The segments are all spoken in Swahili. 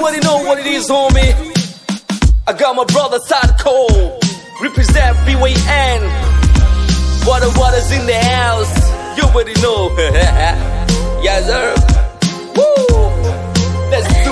already know what it is, homie. I got my brother Sadko, represent BYN. Water, water's in the house. You already know. yes, sir. Woo! Let's do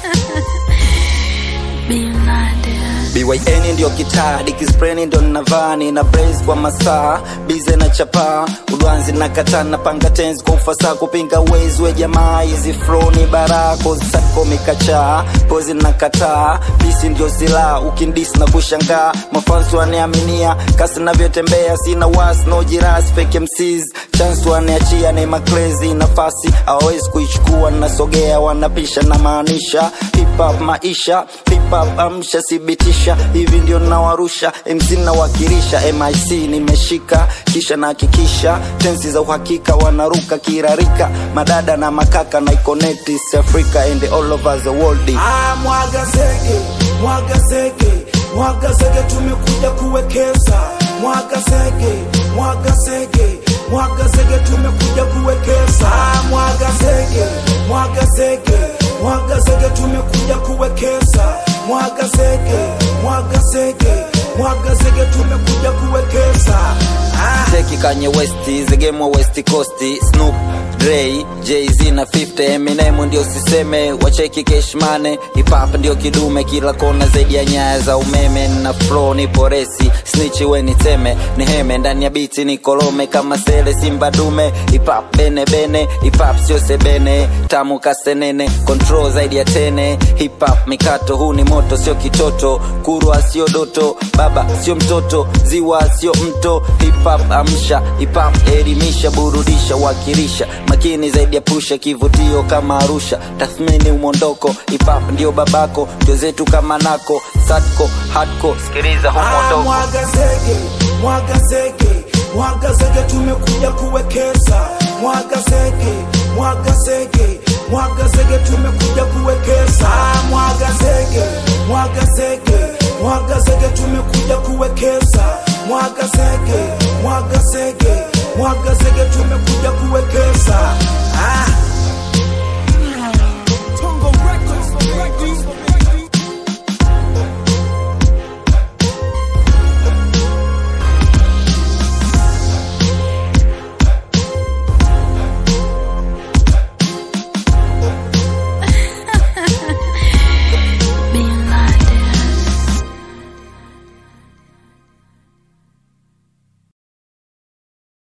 BYN ndio kitaa dikispreni ndo navani na brace kwa masaa bize na chapaa udwanzi na katana panga tenzi kwa ufasaha kupinga wezi we jamaa hizi flow ni barako sako mikachaa pozi na kataa bisi ndio silaha ukindisi na kushangaa mafansi waniaminia kasi navyotembea sina wasi no jiras fake MCs chance waniachia ni makrezi nafasi hawawezi kuichukua nasogea wanapisha na maanisha hip hop maisha hip hop amsha thibitisha hivi ndio nawarusha MC nawakilisha MIC nimeshika kisha nahakikisha tensi za uhakika wanaruka kirarika madada na makaka na connect East Africa and all over the world Ah, mwaga zege, mwaga zege, mwaga zege, tumekuja kuwekeza. Mwaga zege, mwaga zege, mwaga zege, tumekuja kuwekeza. Ah, mwaga zege, mwaga zege, mwaga zege, tumekuja kuwekeza. Mwaga zege, mwaga zege, mwaga zege, tumekuja kuwekeza. Ah. Teki Kanye West, the game wa West Coast, Snoop Dre, Jay-Z na 50 Eminem ndio siseme, wacheki cash money, hip hop ndio kidume kila kona zaidi ya nyaya za umeme na flow ni poresi, snitch we ni teme, ni heme ndani ya biti ni kolome kama sele simba dume, hip hop bene bene, hip hop sio sebene, tamu kasenene, control zaidi ya tene, hip hop mikato huu ni moto sio kitoto, kurwa sio doto, baba sio mtoto, ziwa sio mto, hip hop amsha, hip hop elimisha, burudisha, wakilisha, makini zaidi ya pusha, kivutio kama Arusha, tathmini umondoko, hip hop ndio babako, ndio zetu kama nako, sadko, hardcore, sikiliza Ah, humondoko. mwaga zege, mwaga zege, mwaga zege, tumekuja kuwekeza. Mwaga zege, mwaga zege, mwaga zege, tumekuja kuwekeza. Ah, mwaga zege, mwaga zege, mwaga zege, tumekuja kuwekeza. Mwaga zege, mwaga zege, mwaga zege, tumekuja